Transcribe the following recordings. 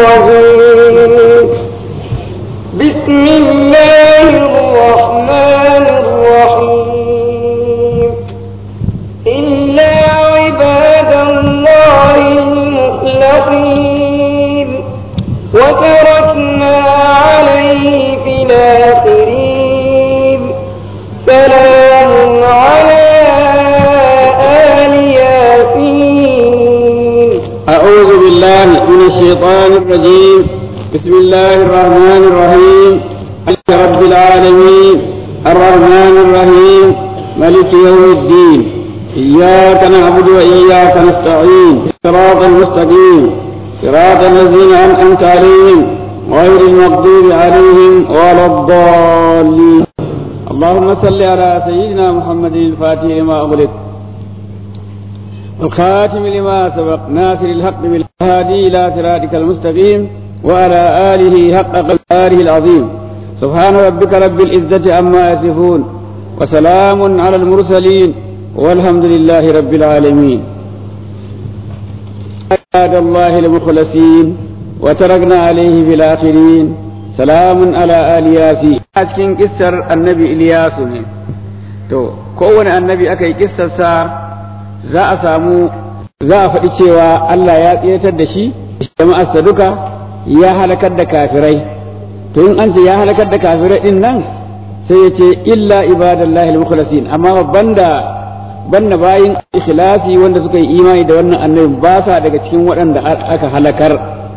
الرجيم بسم الله الرحمن الرحيم إلا عباد الله المخلصين وتركنا عليه في الآخرين سلام على آل ياسين أعوذ بالله من الشيطان الرجيم بسم الله الرحمن الرحيم الحمد رب العالمين الرحمن الرحيم ملك يوم الدين إياك نعبد وإياك نستعين صراط المستقيم صراط الذين أنعمت عليهم غير المغضوب عليهم ولا الضالين اللهم صل على سيدنا محمد الفاتح لما أغلق الخاتم لما سبق ناصر الحق بالهادي إلى صراطك المستقيم وعلى آله حق قدره العظيم سبحان ربك رب العزة عما يصفون وسلام على المرسلين والحمد لله رب العالمين عباد الله المخلصين وتركنا عليه في الآخرين سلام على آل ياسين cikin kissar annabi Iliyasu ne to kowane annabi aka yi kissarsa za a samu za a faɗi cewa Allah ya tsiratar da shi jama'arsa duka ya halakar da kafirai to in an ce ya halakar da kafirai din nan sai ya ce illa ibadallahi al-mukhlasin amma banda banda bayin ikhlasi wanda suka yi imani da wannan annabi ba sa daga cikin waɗanda aka halakar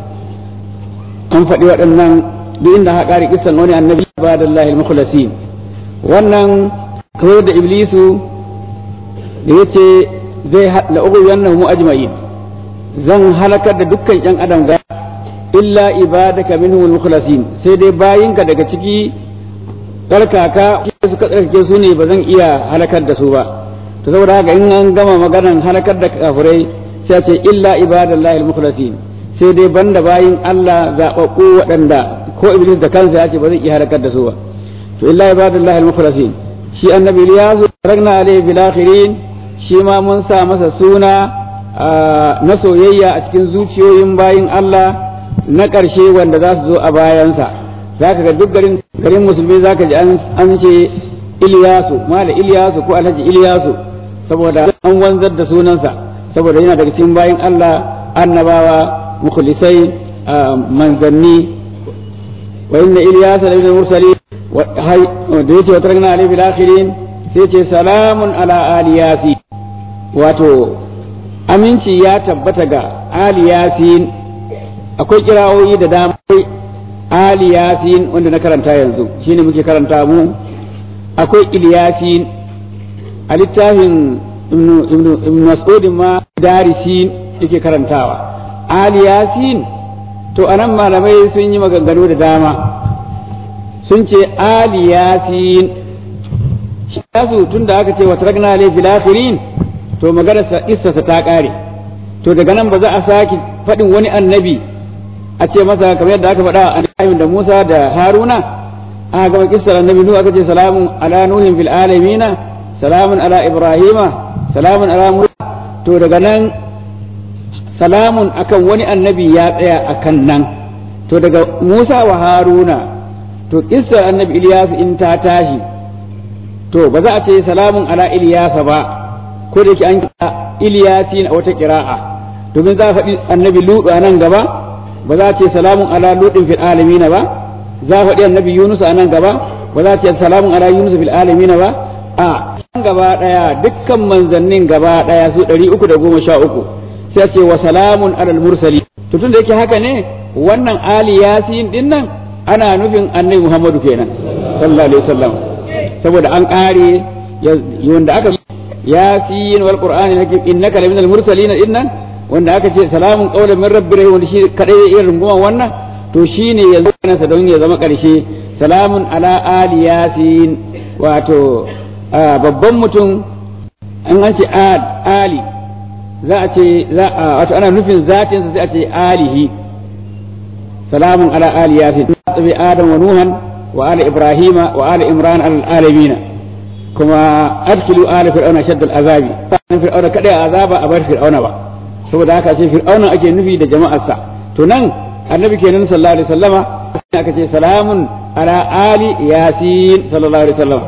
an faɗi waɗannan duk inda aka ƙari kisan wani annabi ibadallahi al-mukhlasin wannan kamar da iblisu da yace zai la'ugu wannan mu ajma'in zan halakar da dukkan yan adam ga illa ibadaka minhum al-mukhlasin sai dai bayinka daga ciki tsarkaka suka tsarkake su ne ba zan iya halakar da su ba to saboda haka in an gama maganan halakar da kafirai sai ce illa ibadallahi al-mukhlasin sai dai banda bayin Allah zababbu waɗanda ko iblis da kansa ya ce ba zai iya halakar da su ba to illa ibadallahi al-mukhlasin shi annabi Ilyasu ragna alayhi bil akhirin shi ma mun sa masa suna na soyayya a cikin zuciyoyin bayin Allah na ƙarshe wanda za su zo a bayansa za ka ga duk garin garin musulmi za ka ji an ce Iliyasu mala Iliyasu ko Alhaji Iliyasu saboda an wanzar da sunansa saboda yana daga cikin bayin Allah annabawa mukhlisai manzanni wa inna Iliyasa la minal mursalin da yace wa tarakna alayhi bil akhirin sai ce salamun ala ali yasin wato aminci ya tabbata ga ali yasin akwai kirawoyi da dama ali yasin wanda na karanta yanzu shine muke karanta mu akwai ilyasin a littafin ibn mas'ud ma darisin yake karantawa ali yasin to anan malamai sun yi maganganu da dama sun ce ali yasin yasu tun da aka ce wa tarakna alayhi fil akhirin to maganar sa issasa ta kare to daga nan ba za a saki faɗin wani annabi a ce masa kamar yadda aka faɗa annabi da Musa da Haruna aka gama kissar annabi Nuhu aka ce salamun ala nuhin fil alamina salamun ala ibrahima salamun ala musa to daga nan salamun akan wani annabi ya tsaya akan nan to daga Musa wa Haruna to kissar annabi Ilyas in ta tashi to ba za a ce salamun ala Ilyasa ba ko da yake an kira Ilyasin a wata kira'a domin za a faɗi annabi Lutu a nan gaba ba za a ce salamun ala Lutin fil alamin ba za a faɗi annabi Yunus a nan gaba ba za a ce salamun ala Yunus fil alamin ba a can gaba daya dukkan manzannin gaba daya su 313 sai a ce wa salamun alal mursali to tun da yake haka ne wannan ali yasin din nan ana nufin annabi Muhammadu kenan sallallahu alaihi wasallam saboda an kare wanda aka yasin wal qur'ani hakim innaka la minal mursalin innan wanda aka ce salamun qawlan min rabbir rahim wanda shi kadai ya irin runguman wannan to shine yanzu kana sa don ya zama karshe salamun ala ali yasin wato babban mutum an an ce ali za a ce za a wato ana nufin zatin sa sai a ce alihi salamun ala ali yasin tabi adam wa nuhan wa ali ibrahima wa ali imran al alamin kuma adkilu ala fir'auna shaddal azabi sanin fir'auna kada azaba a bar fir'auna ba saboda haka ce fir'auna ake nufi da jama'arsa to nan annabi kenan sallallahu alaihi wasallama aka ce salamun ala ali yasin sallallahu alaihi wasallama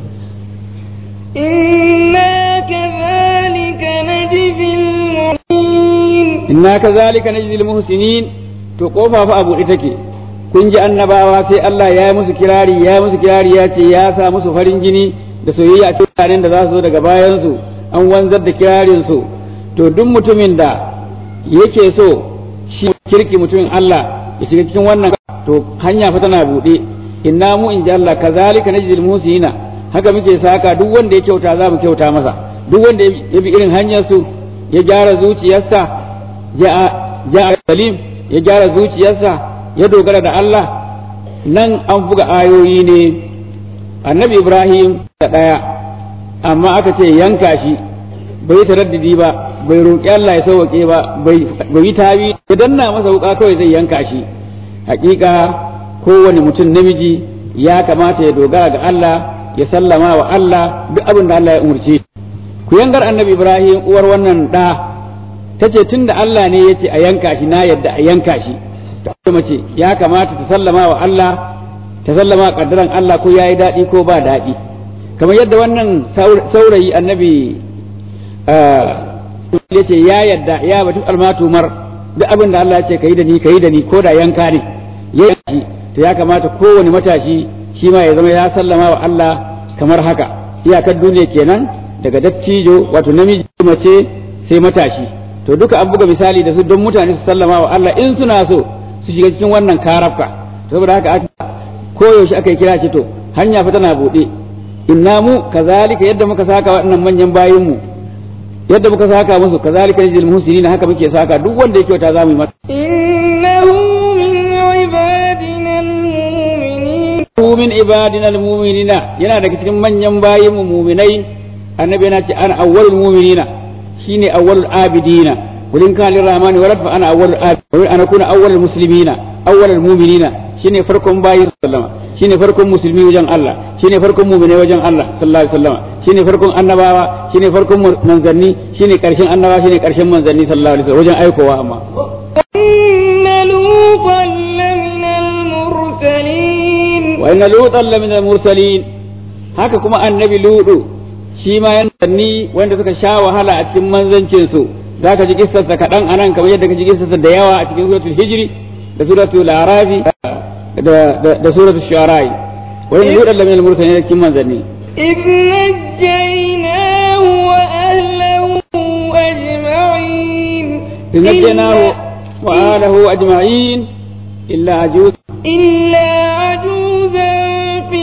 إنا كذلك نجزي المحسنين inna kazalika najzil muhsinin to kofa fa abu ita ke kun ji annabawa sai Allah ya yi musu kirari ya yi musu kirari ya ce ya sa musu farin jini da soyayya a cikin da za su zo daga bayan su an wanzar da kirarin su to duk mutumin da yake so shi kirki mutumin Allah ya shiga cikin wannan to hanya fa tana buɗe inna mu in ji Allah kazalika najzil muhsinina haka muke saka duk wanda ya kyauta za mu kyauta masa duk wanda ya bi irin hanyar su ya gyara zuciyarsa ya salim ya gyara zuciyarsa ya dogara da Allah nan an buga ayoyi ne annabi Ibrahim da ɗaya amma aka ce yanka shi bai taraddidi ba bai roƙi Allah ya sauwaƙe ba bai yi tabi ya danna masa wuƙa kawai zai yanka shi hakika kowane mutum namiji ya kamata ya dogara ga Allah ya sallama wa Allah duk abin da Allah ya umarce ku yangar annabi Ibrahim uwar wannan ɗa ta ce tun da Allah ne ya ce a yanka shi na yadda a yanka shi ta mace ya kamata ta sallama wa Allah ta sallama kaddaran Allah ko ya yi daɗi ko ba daɗi kamar yadda wannan saurayi annabi ya ce ya yadda ya batu almatumar duk abin da Allah ya ce ka yi da ni ka yi da ni ko da yanka ne ya yi to ya kamata kowane matashi shi ma ya zama ya sallama wa Allah kamar haka iyakar duniya kenan daga dattijo wato namiji mace sai matashi to duka an buga misali da su don mutane su sallama wa Allah in suna so su shiga cikin wannan karafka saboda haka aka koyaushe aka yi kira ce to hanya fa tana buɗe inna mu kazalika yadda muka saka waɗannan manyan bayin mu yadda muka saka musu kazalika yajil muhsinin haka muke saka duk wanda ya kyauta zamu yi masa إنه من عبادنا المؤمنين Ku min ibadina almu'minina yana daga cikin manyan bayin mu mu'minai annabi yana ce ana awwalul mu'minina shine awwalul abidina kulin kan lirrahmani walad fa ana awwalul abidina ana kuna awwalul muslimina awwalul mu'minina shine farkon bayin sallama shine farkon musulmi wajen Allah shine farkon mu'mini wajen Allah sallallahu alaihi wasallam shine farkon annabawa shine farkon manzanni shine karshen annabawa shine karshen manzanni sallallahu alaihi wasallam wajen aikowa amma إن لوطا لمن المرسلين wa inna lutan la min al-mursalin haka kuma annabi ludu shi ma yan sanni wanda suka sha wahala a cikin manzancin su zaka ji kissarsa kaɗan anan kamar yadda ka ji kissarsa da yawa a cikin suratul hijri da suratul arafi da da, da suratul shu'ara wa inna lutan la min al-mursalin cikin manzanni إذ نجيناه وأهله أجمعين إذ نجيناه وآله أجمعين إلا عجوز إلا عجوزا في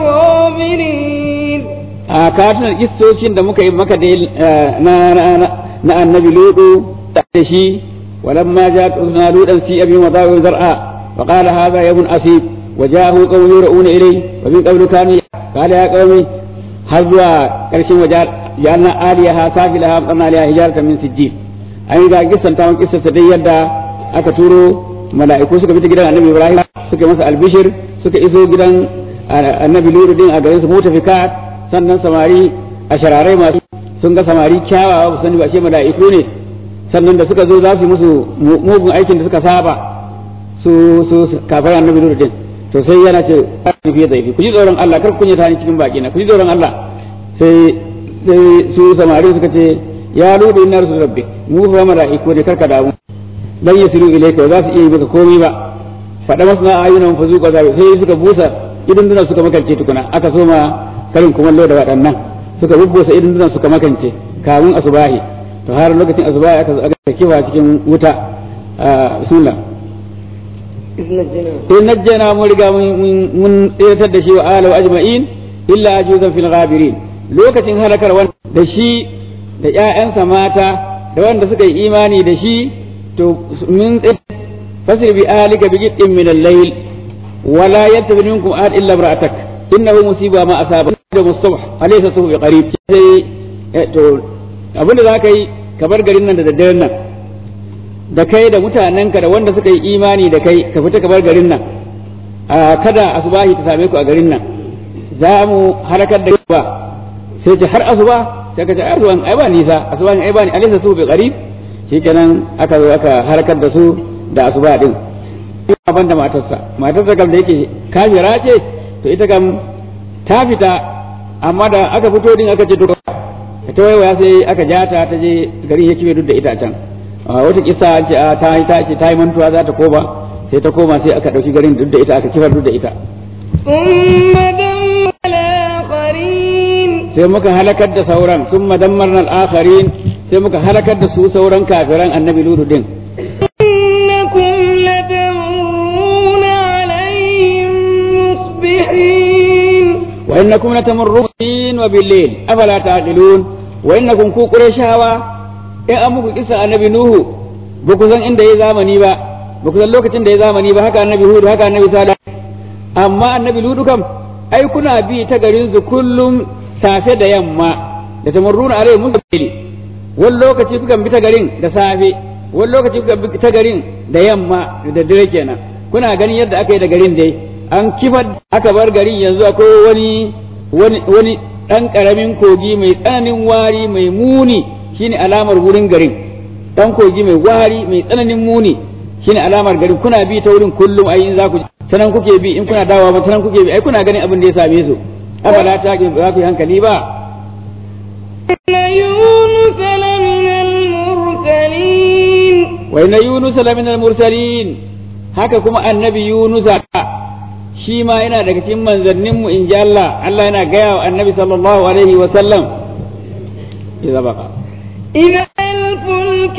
الغابرين a katunan istocin da muka yi maka da na na annabi ludu da shi walamma ja na ludan fi abi madawi zar'a fa qala hadha yabun asib wa ja'ahu qawmi yur'una ilay wa min qablu kanu qala ya qawmi har zuwa karshen waja ja'alna aliyaha safilaha amtarna aliyaha hijaratan min sijjil an ga kissan ta kissa ta dai yadda aka turo mala'iku suka bi ta gidan annabi ibrahim suka masa albishir suka iso gidan annabi ludu din a garin su mutafikat sannan samari a shararai masu sun ga samari kyawawa ba sani ba ce mala'iku ne sannan da suka zo za su yi musu mugun aikin da suka saba su su kafar annabi nuru din to sai yana ce fiye da ku ji tsoron Allah kar kun yi tani cikin baki na ku ji tsoron Allah sai sai su samari suka ce ya ludu inna rasul rabbi mu fa mala'iku ne karka damu dan yasiru ilayka za su iya yi maka komai ba faɗa masu na ayyunan fa zuƙa zabe sai suka busa idan duna suka makance tukuna aka soma karin kumallo da waɗannan suka bubbusa idan dunan suka makance kamun asubahi to har lokacin asubahi aka aka kifa cikin wuta bismillah in najjana mun riga mun tsiratar da shi wa ala wa ajma'in illa ajuzan fil ghabirin lokacin halakar wanda da shi da ƴaƴansa mata da wanda suka yi imani da shi to min fasir bi alika bi qit'in min al-layl wala yattabi minkum ahad illa imra'atak innahu musiba ma asaba da mustabh alaysa suhu bi qarib sai to abinda zaka yi ka bar garin nan da daddaren nan da kai da mutanenka da wanda suka yi imani da kai ka fita ka bar garin nan kada asubahi ta same ku a garin nan za mu harakar da ba sai ce har asuba sai ka ce asuban ai ba nisa asuban ai ba ni alaysa suhu bi qarib shikenan aka zo aka harakar da su da asuba din ban da matarsa matarsa kam da yake kafira ce to ita kam ta fita amma da aka fito din aka ce to ta waiwaya sai aka ja ta ta je garin ya kibe duk da ita a can wata kisa an ce ta yi ta ce ta yi mantuwa za ta koma sai ta koma sai aka ɗauki garin duk da ita aka kifar duk da ita ثم دمر الآخرين sai muka halakar da sauran sun madammarna al'akharin sai muka halakar da su sauran kafiran annabi ludu din إنكم لتمرون عليهم مصبحين wa innakum latamurrun wa bil-layl afala taqilun wa innakum ku qurayshawa in an muku kisa annabi nuhu ba ku san inda ya zamani ba ba ku san lokacin da ya zamani ba haka annabi hudu haka annabi salih amma annabi ludu kam ai kuna bi ta garin su kullum safe da yamma da tamurruna alai musbil wani lokaci kukan bi ta garin da safe wani lokaci kukan bi ta garin da yamma da dare kenan kuna ganin yadda aka yi da garin dai an kifar aka bar garin yanzu akwai wani wani wani dan karamin kogi mai tsananin wari mai muni shine alamar wurin garin dan kogi mai wari mai tsananin muni shine alamar garin kuna bi ta wurin kullum ai in za ku sanan kuke bi in kuna dawowa ba sanan kuke bi ai kuna ganin abin da ya same su afala ta ki ba ku yi hankali ba إن يونس لمن المرسلين wa inna yunus lamin al-mursalin haka kuma annabi yunus shi ma yana daga cikin manzannin mu inji Allah Allah yana gaya wa annabi sallallahu alaihi wa sallam idza baqa إذا الفلك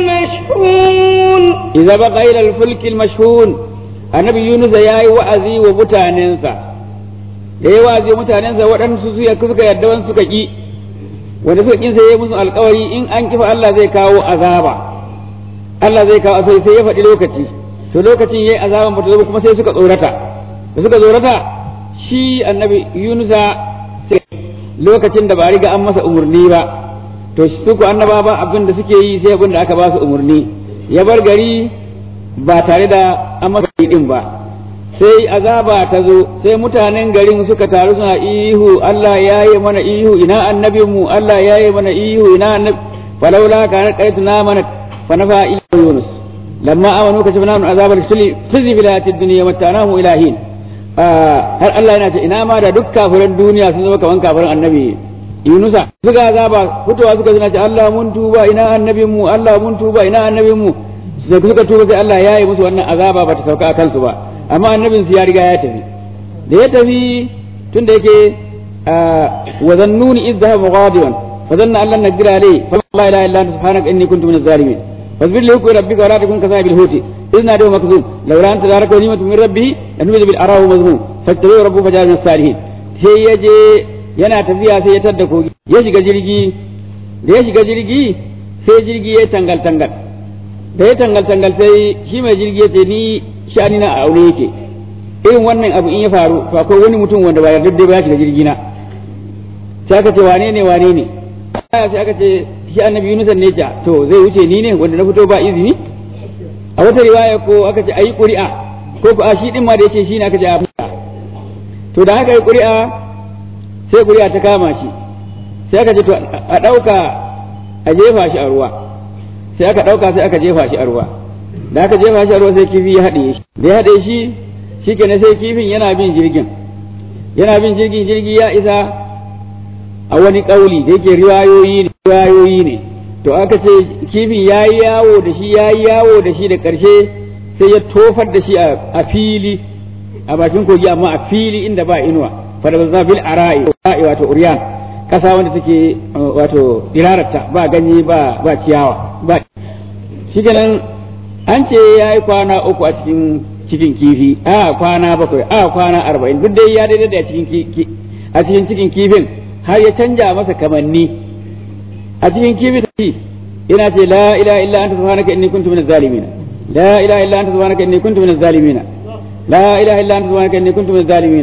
المشحون idza baqa ila al-fulk al-mashhun annabi yunus yayi wa'azi wa mutanensa yayi wa'azi wa mutanensa waɗansu su ya suka yadda wani suka ki wanda suka kin sai ya musu alƙawari in an kifa Allah zai kawo azaba Allah zai kawo sai sai ya faɗi lokaci to lokacin yayi azaban ba ta zo kuma sai suka tsorata da suka tsorata shi annabi Yunusa lokacin da ba a riga an masa umurni ba to su ku annaba ba abin da suke yi sai abin da aka ba su umurni ya bar gari ba tare da an masa din ba sai azaba ta zo sai mutanen garin suka taru suna ihu Allah ya yi mana ihu ina annabinmu Allah ya yi mana ihu ina annabi falaula kana qaituna mana fa nafa ila yunus lamma amanu kashafna min azab al-khili khizi bil hayatid dunya matanahu ilahin har Allah yana ce ina ma da duk kafiran duniya sun zama kaman kafiran annabi Yunusa suka azaba fitowa suka zina ce Allah mun tuba ina annabinmu Allah mun tuba ina annabinmu sai suka tuba sai Allah ya yi musu wannan azaba ba ta sauka a kansu ba amma annabin su ya riga ya tafi da ya tafi tun da yake wa zannuni idh dhahaba mughadiban fa zanna an lan naqdira alayhi fa la ilaha illa anta subhanaka inni kuntu minaz zalimin fasbir li hukmi rabbika wa la takun kasabil huti idh nadu makzum law la anta zaraka ni'matu min rabbih lanubida bil arahu mazmum fattabi'u rabbuhu fajal min salihin sai ya je yana tafiya sai ya tadda kogi ya shiga jirgi da ya shiga jirgi sai jirgi ya tangal tangal da ya tangal tangal sai shi mai jirgi ya ce ni sha'ani na a aure yake irin wannan abu in ya faru to akwai wani mutum wanda ba yarda ba ya shiga jirgi na sai aka ce wane ne wane ne sai aka ce shi annabi Yunus ne ja to zai wuce ni ne wanda na fito ba izini a wata riwaya ko aka ce ayi ƙuri'a ko ko a shi din ma da yake shi ne aka ce a to da haka yi ƙuri'a sai ƙuri'a ta kama shi sai aka ce to a ɗauka a jefa shi a ruwa sai aka ɗauka sai aka jefa shi a ruwa da aka jefa shi a ruwa sai kifi ya haɗe shi da ya haɗe shi shi kenan sai kifin yana bin jirgin yana bin jirgin jirgi ya isa a wani ƙauli da yake riwayoyi ne riwayoyi ne to aka ce kifin ya yi yawo da shi ya yi yawo da shi da ƙarshe sai ya tofar da shi a fili a bakin kogi amma a fili inda ba inuwa fadabza bil ara'i wato uryan kasa wanda take wato dirarata ba ganye ba ba ciyawa ba shikenan an ce ya yi kwana uku a cikin cikin kifi a kwana bakwai a kwana arba'in duk dai ya daidai da cikin a cikin cikin kifin har ya canja masa kamanni a cikin kifin ina ce la ilaha illa anta subhanaka inni kuntu minaz zalimin la ilaha illa anta subhanaka inni kuntu minaz zalimin la ilaha illa anta subhanaka inni kuntu minaz zalimin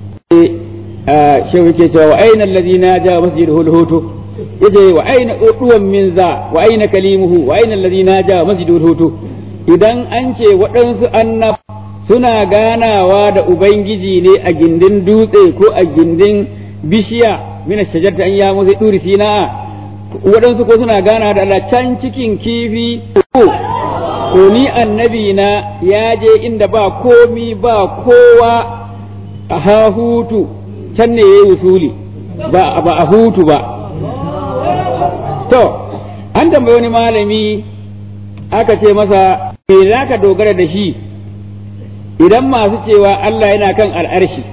shehu yake cewa wa aina alladhina ja masjiduhu al-hutu yace wa aina uduwan min za wa aina kalimuhu wa aina alladhina ja masjiduhu al-hutu idan an ce waɗansu annab suna ganawa da ubangiji ne a gindin dutse ko a gindin bishiya mina shajarta an ya musu turi sina waɗansu ko suna gana da Allah can cikin kifi to ni annabi na ya je inda ba komi ba kowa a hahutu can ne ya yi wusuli ba ba a hutu ba to an tambayi wani malami aka ce masa me za ka dogara da shi idan masu cewa Allah yana kan al'arshi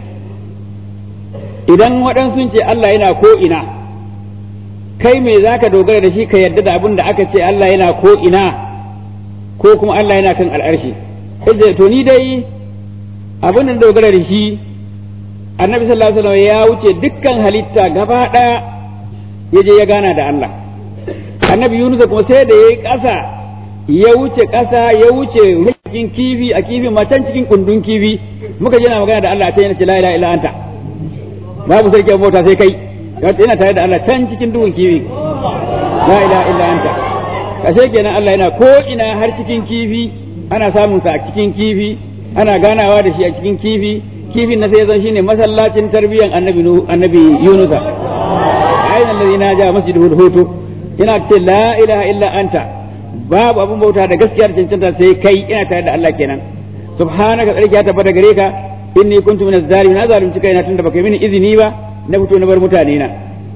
idan waɗansu ce Allah yana ko ina kai me za ka dogara da shi ka yarda da abin da aka ce Allah yana ko ina ko kuma Allah yana kan al'arshi sai to ni dai abin da dogara da shi annabi sallallahu alaihi wasallam ya wuce dukkan halitta gaba ɗaya ya je ya gana da Allah annabi Yunus kuma sai da yayi ƙasa ya wuce ƙasa ya wuce cikin kifi a kifi ma can cikin kundun kifi muka je na magana da Allah ta yana ce la ilaha illa anta babu sarki mota sai kai yana tare da Allah can cikin duhun kifi la ilaha illa anta kashe kenan Allah yana ko ina har cikin kifi ana samun sa a cikin kifi ana ganawa da shi a cikin kifi kifin na sai zan shine masallacin tarbiyan annabi annabi Yunusa ayyuhal ladina ja masjidul hutu ina ce la ilaha illa anta babu abin bauta da gaskiyar cancanta sai kai ina tare da Allah kenan subhanaka tsarki ya tabbata gare ka inni kuntu minaz zalimin na zalunci kaina tunda baka yi mini izini ba na fito na bar mutane na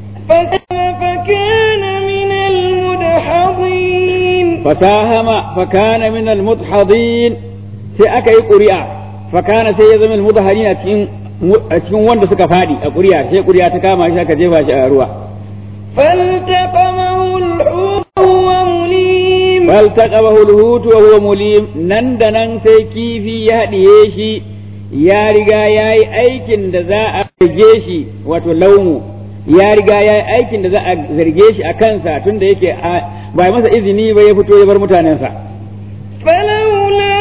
فكان من المدحضين fasahama fakana min almudhadin sai aka yi ƙuri'a fakana sai ya zama almudhadin a cikin a cikin wanda suka fadi a ƙuri'a sai ƙuri'a ta kama shi aka jefa shi a ruwa فالتقمه الحوت وهو مليم فالتقمه الهوت وهو مليم nan da nan sai kifi ya haɗiye shi ya riga ya yi aikin da za a zarge shi wato laumu ya riga ya yi aikin da za a zarge shi a kansa tun da yake ba masa izini ba ya fito ya bar mutanensa فلولا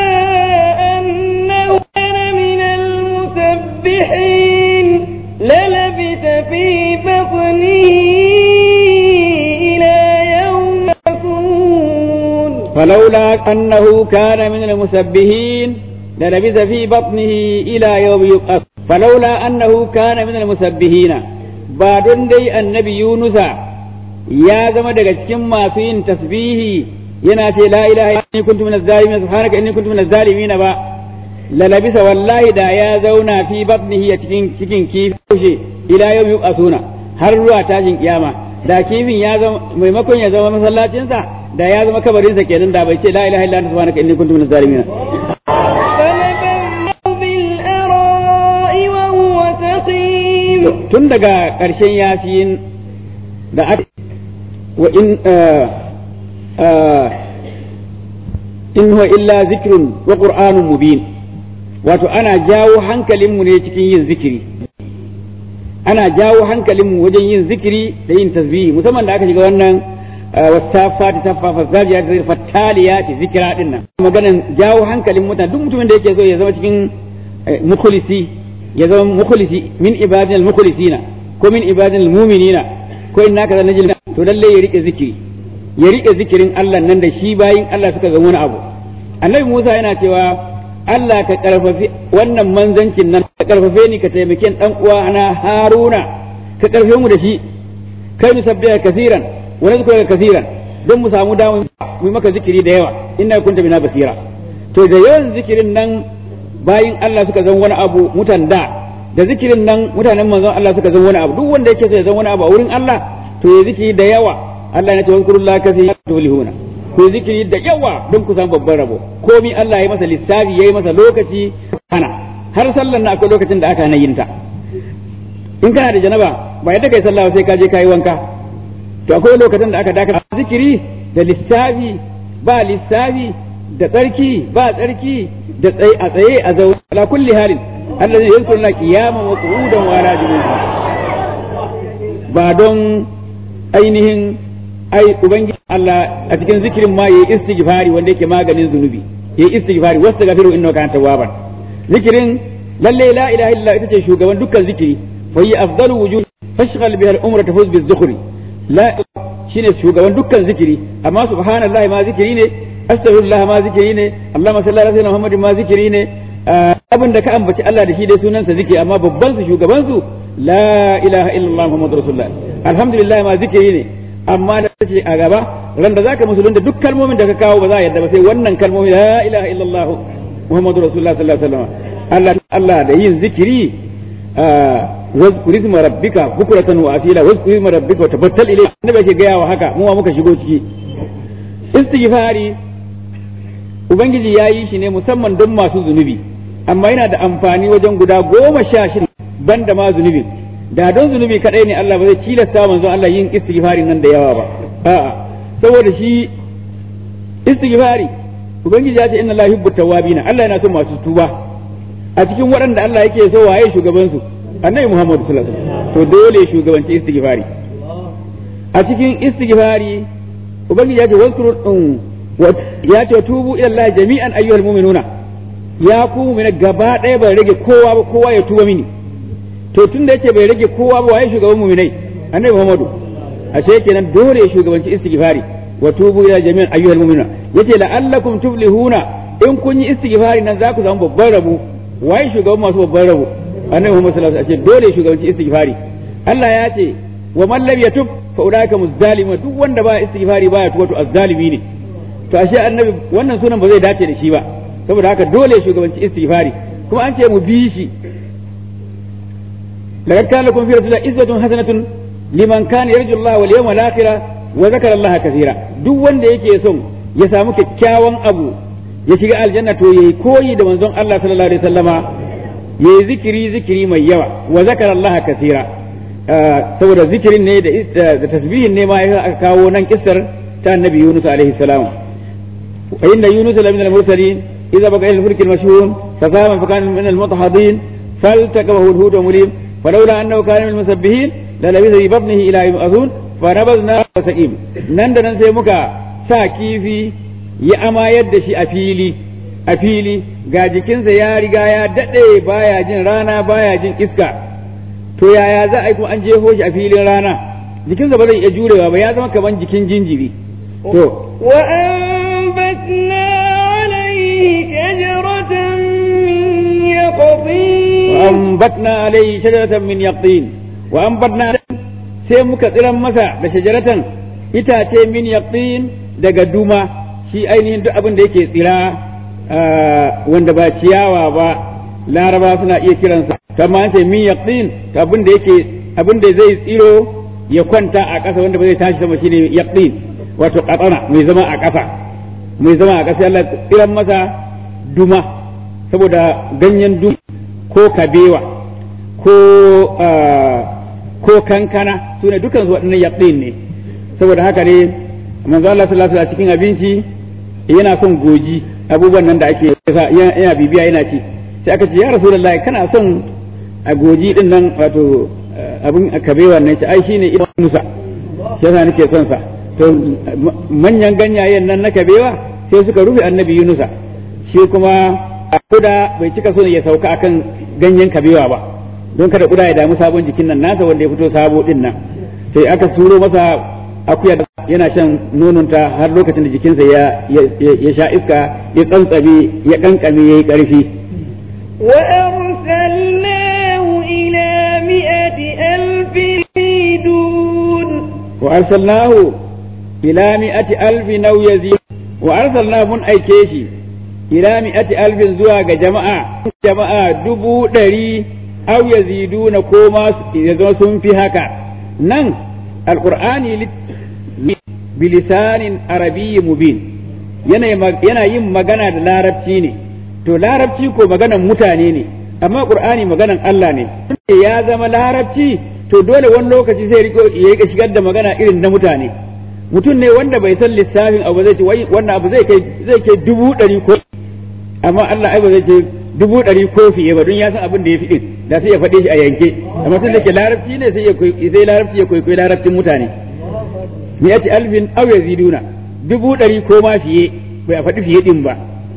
أنه كان من المسبحين للبث في بطنه إلى يوم يكون فلولا أنه كان من المسبحين للبث في بطنه إلى يوم يبعث فلولا أنه كان من المسبحين بعدن دي النبي يونس يا زما daga cikin masu yin tasbihi yana ce la ilaha illa inni kuntu minaz zalimin subhanaka inni kuntu minaz zalimin ba la labisa wallahi da ya zauna fi batnihi a cikin cikin kifi ila yau yuqasuna har ruwa tashin kiyama da kifin ya zama maimakon ya zama masallacinsa da ya zama kabarinsa kenan da bai ce la ilaha illa anta subhanaka inni kuntu minaz zalimin فنبذناه بالأراء وهو سقيم tun daga ƙarshen yasin da aka wa in in huwa illa zikrun wa qur'anun mubin wato ana jawo hankalinmu ne cikin yin zikiri ana jawo hankalinmu wajen yin zikiri da yin tasbihi musamman da aka shiga wannan wasafati safa fazajiya da fattaliyati zikira din nan maganan jawo hankalin mutane duk mutumin da yake so ya zama cikin mukhlisi ya zama mukhlisi min ibadil mukhlisina ko min ibadil mu'minina ko inna kaza najil to lalle ya rike zikiri ya rike zikirin Allah nan da shi bayin Allah suka ga wani abu annabi Musa yana cewa Allah ka karfafi wannan manzancin nan ka karfafe ni ka taimake dan uwa na Haruna ka karfe mu da shi kai mu sabbiha kasiran wa nazkuruka kasiran don mu samu damu mu maka zikiri da yawa inna kunta bina basira to da yawan zikirin nan bayin Allah suka zan wani abu mutan da da zikirin nan mutanen manzon Allah suka zan wani abu duk wanda yake so ya zan wani abu a wurin Allah to ya zikiri da yawa Allah ya ce wazkurullaha kasiran tulihuna ku zikiri da yawa don ku samu babban rabo komi Allah ya masa lissafi ya yi masa lokaci hana har sallan na akwai lokacin da aka hana yin ta in kana da janaba ba yadda kai sallah sai ka je ka yi wanka to akwai lokacin da aka daka zikiri da lissafi ba lissafi da tsarki ba tsarki da tsaye a tsaye a zaune ala kulli halin Allah zai yankur na kiyaman wa qu'udan wa ala ba don ainihin ai ubangiji Allah a cikin zikirin ma yayi istighfari wanda yake maganin zunubi yayi istighfari wastaghfiru innahu kana tawwaban zikirin lalle la ilaha illa ita ce shugaban dukkan zikiri fa yi afdalu wujuh fashghal biha al-umra tafuz biz-zukhri la shine shugaban dukkan zikiri amma subhanallahi ma zikiri ne astaghfirullah ma zikiri ne allahumma salli ala sayyidina muhammadin ma zikiri ne abin da ka ambaci Allah da shi dai sunansa zikiri amma babban su shugaban su la ilaha illallah muhammadur rasulullah alhamdulillah ma zikiri ne amma da ce a gaba ran da zaka musulunta duk kalmomin da ka kawo ba za a yadda ba sai wannan kalmomi la ilaha illallah muhammadu rasulullah sallallahu alaihi wasallam Allah Allah da yin zikiri wazkur isma rabbika bukratan wa asila wazkur isma rabbika wa tabattal ilayhi annabi ke gaya wa haka mu ma muka shigo ciki istighfari ubangiji ya yi shi ne musamman don masu zunubi amma yana da amfani wajen guda goma sha shida banda ma zunubin da don zunubi kadai ne Allah ba zai tilasta manzon Allah yin istighfari nan da yawa ba a'a saboda shi istighfari ubangiji ya ce inna la yuhibbu tawwabina Allah yana son masu tuba a cikin waɗanda Allah yake so waye shugaban su annabi Muhammad sallallahu alaihi wasallam to dole shugabanci istighfari a cikin istighfari ubangiji ya ce wazkuru ya ce tubu ila Allah jami'an ayyuhal mu'minuna ya ku mu'mina gaba ɗaya bai rage kowa ba kowa ya tuba mini to tun da yake bai rage kowa ba waye shugaban mu'minai annabi Muhammadu ashe kenan dole shugabanci istighfari wa tubu ila jami'an ayyuhal mu'minuna yace la'allakum tuflihuna in kun yi istighfari nan za ku samu babban rabo waye shugaban masu babban rabo annabi Muhammad sallallahu alaihi wasallam dole shugabanci istighfari Allah ya ce wa man lam yatub fa ulaika muzzalimun duk wanda ba istighfari baya tuwa to azzalimi ne to ashe annabi wannan sunan ba zai dace da shi ba saboda haka dole shugabanci istighfari kuma an ce mu bi shi laqad kana lakum fi rasulillahi izzatun hasanatun liman kana yarju Allah wal yawmal akhir wa zakara Allah kaseera duk wanda yake son ya samu kyakkyawan abu ya shiga aljanna to yayi koyi da manzon Allah sallallahu alaihi wasallama yayi zikiri zikiri mai yawa wa zakara Allah kaseera saboda zikirin ne da tasbihin ne ma aka kawo nan kissar ta annabi Yunus alaihi salam وإن يونس لمن المرسلين إذا بقى إلى الفلك المشهور فساهم فكان من المضحضين فالتقمه الهود ومليم فلولا أنه كان من المسبحين للبث في بطنه إلى يوم يبعثون فنبذناه وسقيم نند ننسى مكا ساكيفي ya amayar da shi a fili a fili ga jikinsa ya riga ya daɗe baya jin rana baya jin iska to yaya za a yi kuma an jefo shi a filin rana jikinsa ba zai iya jurewa ba ya zama kamar jikin jinjiri to وأنبتنا عليه شجرة من يقطين وأنبتنا عليه شجرة من يقطين وأنبتنا sai muka tsiran masa da shajaratan itace min yaqtin daga duma shi ainihin duk abin da yake tsira wanda ba ciyawa ba laraba suna iya kiransa kamar an ce min yaqtin abin da yake abin da zai tsiro ya kwanta a ƙasa wanda ba zai tashi sama shine yaqtin wato katsana mai zama a ƙasa mai zama a ƙasa Allah tsiran masa duma saboda ganyen duma ko kabewa ko ko kankana su ne dukan su waɗannan yaɗin ne saboda haka ne manzo Allah sallallahu alaihi cikin abinci yana son goji abubuwan nan da ake yana bibiya yana ci sai aka ce ya rasulullahi kana son a goji din nan wato abin kabewa nan ce ai shine ibn Musa yasa nake son sa to manyan ganyayen nan na kabewa sai suka rufe annabi Yunusa shi kuma kuda bai cika so ya sauka akan ganyen kabewa ba don kada kuda ya damu sabon jikin nan nasa wanda ya fito sabo din nan sai aka suro masa akuya yana shan nononta har lokacin da jikinsa ya ya sha iska ya tsantsabe ya kankame yayi karfi وأرسلناه إلى مئة ألف يزيدون وأرسلناه إلى مئة ألف أو يزيد وأرسلناه من أي كيشي إلى مئة ألف زواج جماعة جماعة دبو دري أو يزيدون كوما يزون في هكا نن القرآن بلسان عربي مبين yana yin magana da larabci ne to larabci ko maganan mutane ne amma qur'ani maganan Allah ne ya zama larabci to dole wani lokaci zai riko ya rika shigar da magana irin na mutane mutum ne wanda bai san lissafin abu zai ce wai wannan abu zai kai zai kai dubu ɗari ko amma Allah ai ba zai ce dubu ɗari ko fiye ba don ya san abin da ya fi din da sai ya faɗe shi a yanke amma tun da ke larabci ne sai ya sai larabci ya kwaikwayi larabcin mutane mi'ati alfin aw yaziduna dubu ɗari ko ma fiye bai a faɗi fiye din ba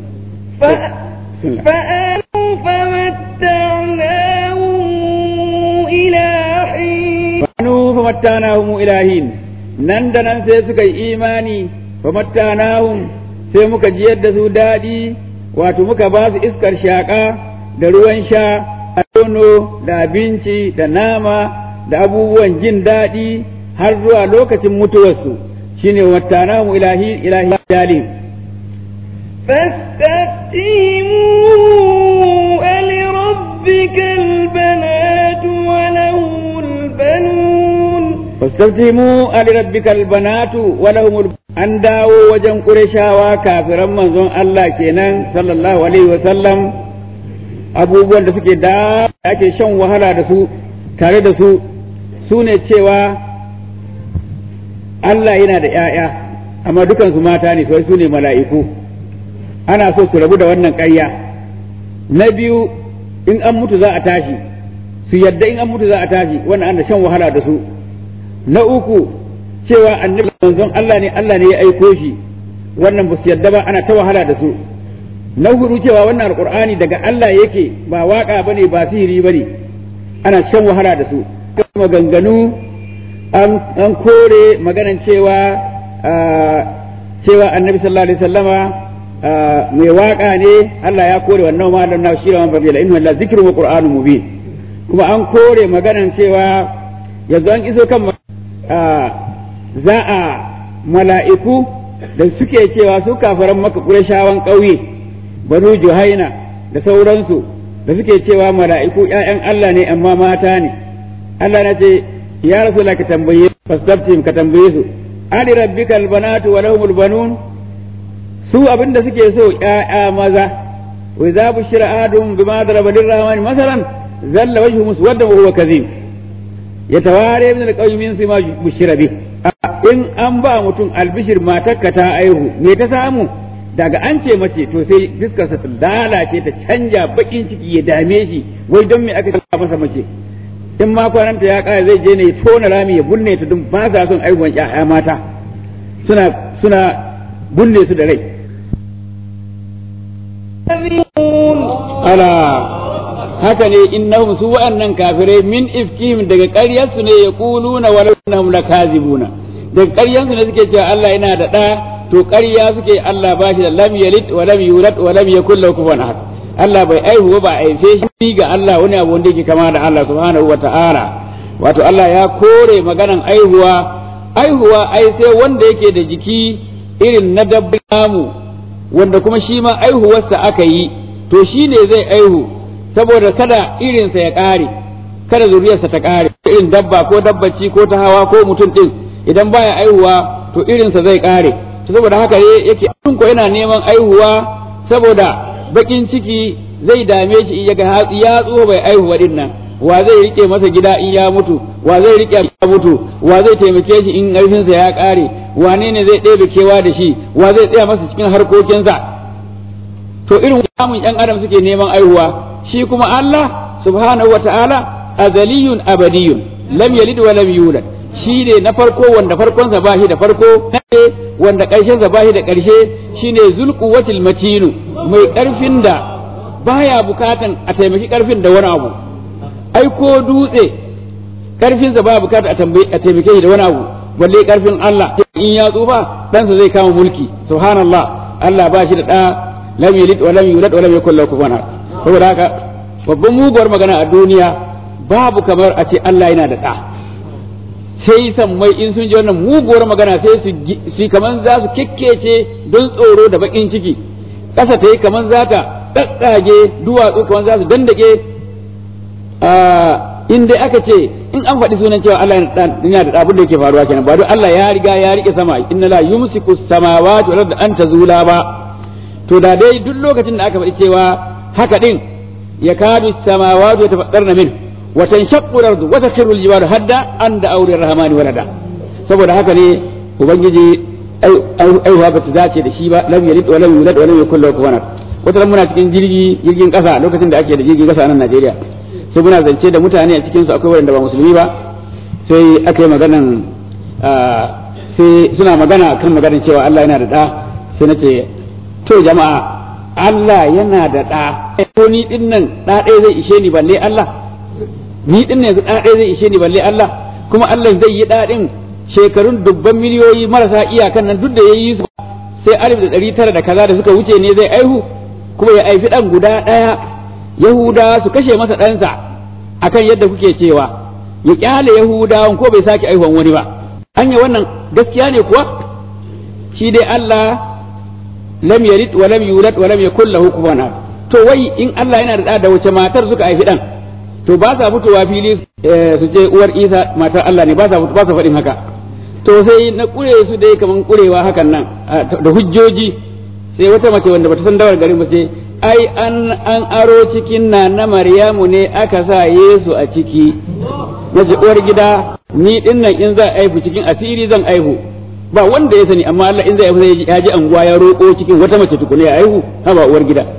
فآمنوا فمتعناهم إلى حين Fanu famattanahum ilahin nan da nan sai suka yi imani famattanahum sai muka jiyar da su daɗi wato muka ba su iskar shaƙa da ruwan sha a nono da abinci da nama da abubuwan jin daɗi har zuwa lokacin mutuwarsu shine wattanahu ilahi ilahi jalim فاستفتهموا ألربك البنات وله البنون فاستفتهموا ألربك البنات ولهم الب... an dawo wajen ƙurashawa kafiran manzon Allah kenan sallallahu alaihi wa sallam abubuwan da suke da ake shan wahala da su tare da su su ne cewa Allah yana da ‘ya'ya amma dukansu mata ne sai su ne mala'iku ana so su rabu da wannan ƙarya na biyu in an mutu za a tashi su yadda in an mutu za a tashi wannan ana shan wahala da su na uku cewa annabi manzon Allah ne Allah ne ya aiko shi wannan ba su yadda ba ana ta wahala da su na hudu cewa wannan alqur'ani daga Allah yake ba waka bane ba sihiri bane ana shan wahala da su maganganu an kore maganan cewa cewa annabi sallallahu alaihi wasallama mai waka ne Allah ya kore wannan ma dan na shira man babila inna la zikru wa qur'anun mubin kuma an kore maganan cewa yanzu an iso kan za a mala'iku da suke cewa su kafaran maka ƙurashawan ƙauye banu juhaina da sauransu da suke cewa mala'iku ‘ya'yan Allah ne amma mata ne Allah na ce ya rasu ka tambaye fastabtim ka tambaye su ali rabbika albanatu wa lahumul banun su abinda suke so ‘ya'ya maza wa idza bushira adum bima daraba lirrahmani masalan zalla wajhu muswaddan wa huwa kazim yatawari min alqawmi min sima bushira bih in an ba mutum albishir matarka ta aihu me ta samu daga an ce mace to sai fiskarsa ta lalace ta canja bakin ciki ya dame shi wai don me aka kalla masa mace in ma kwananta ya kare zai je ne ya tona rami ya bunne ta don ba sa son aihuwan ƴaƴa mata suna suna bunne su da rai ala haka ne innahum su wa'annan kafirai min ifkihim daga ƙaryarsu ne ya kuluna walau innahum lakazibuna daga ƙaryarsu ne suke cewa Allah yana da ɗa to ƙarya suke Allah ba shi da lam yalid wa lam yulad wa lam yakul lahu kufuwan ahad Allah bai aihu ba aife shi ga Allah wani abu wanda yake kama da Allah subhanahu wa ta'ala wato Allah ya kore maganan aihuwa aihuwa ai sai wanda yake da jiki irin na dabbamu wanda kuma shi ma aihuwarsa aka yi to shi ne zai aihu saboda kada irinsa ya ƙare kada zuriyarsa ta ƙare irin dabba ko dabbaci ko ta hawa ko mutum ɗin idan baya aihuwa to irinsa zai ƙare to saboda haka ne yake ko yana neman aihuwa saboda bakin ciki zai dame shi in yaga hatsi ya tso bai aihuwa din nan wa zai rike masa gida in ya mutu wa zai rike ya mutu wa zai taimake shi in ƙarfinsa ya ƙare wane ne zai ɗebe kewa da shi wa zai tsaya masa cikin harkokinsa to irin samun ƴan adam suke neman aihuwa shi kuma Allah subhanahu wa ta'ala azaliyun abadiyun lam yalid wa lam yulad shi ne na farko wanda farkonsa ba shi da farko wanda ƙarshensa ba shi da ƙarshe shi ne zulkuwatil matinu mai ƙarfin da baya bukatan a taimaki ƙarfin da wani abu ai ko dutse ƙarfinsa baya bukatan a taimake shi da wani abu balle ƙarfin Allah in ya tsufa ɗansa zai kama mulki subhanallah Allah ba shi da ɗa lam yalid wa lam yulad wa lam yakul lahu kufuwan ahad saboda haka babban muguwar magana a duniya babu kamar a ce Allah yana da ɗa sai sammai in sun ji wannan muguwar magana sai su kaman za su kekkece don tsoro da bakin ciki ƙasa ta yi kaman za ta ɗaɗɗage duwatsu kaman za su dandake in dai aka ce in an faɗi sunan cewa Allah yana da abin da yake faruwa kenan ba don Allah ya riga ya rike sama inna la yumsiku samawati wal ardi an tazula ba to da dai duk lokacin da aka faɗi cewa haka din yakadu samawati yatafaddarna min wa tanshaqqu al-ardu wa takhiru al-jibalu hadda an da aure rahmani walada saboda haka ne ubangiji aihuwa ba ta dace da shi ba lam yalid wa lam yulad wa lam yakul lahu kufuwan wata muna cikin jirgi jirgin kasa lokacin da ake da jirgin kasa a nan Najeriya sai muna zance da mutane a cikin su akwai wanda ba musulmi ba sai aka yi maganan sai suna magana kan maganan cewa Allah yana da da sai na ce to jama'a Allah yana da da to ni din nan da ɗaya zai ishe ni balle Allah ni din ne yanzu ɗaya zai ishe ni balle Allah kuma Allah zai yi ɗaɗin shekarun dubban miliyoyi marasa iyakan nan duk da ya yi su sai alif da ɗari tara da kaza da suka wuce ne zai aihu kuma ya aifi ɗan guda ɗaya yahuda su kashe masa ɗansa akan yadda kuke cewa ya kyale yahudawan ko bai sake aihuwan wani ba anya wannan gaskiya ne kuwa shi dai Allah lam yalid wa lam yulad wa lam yakul lahu kufuwan ahad to wai in Allah yana da da wace matar suka haifi dan to ba sa fitowa fili su ce uwar Isa matar Allah ne ba sa ba sa faɗin haka to sai na kure su dai kaman kurewa hakan nan da hujjoji sai wata mace wanda bata san dawar garin ba ce ai an an aro cikin na na Maryamu ne aka sa Yesu a ciki nace uwar gida ni dinnan in za aihu cikin asiri zan aihu ba wanda ya sani amma Allah in zai aihu sai ya ji anguwa ya roƙo cikin wata mace tukuna ya aihu ha ba uwar gida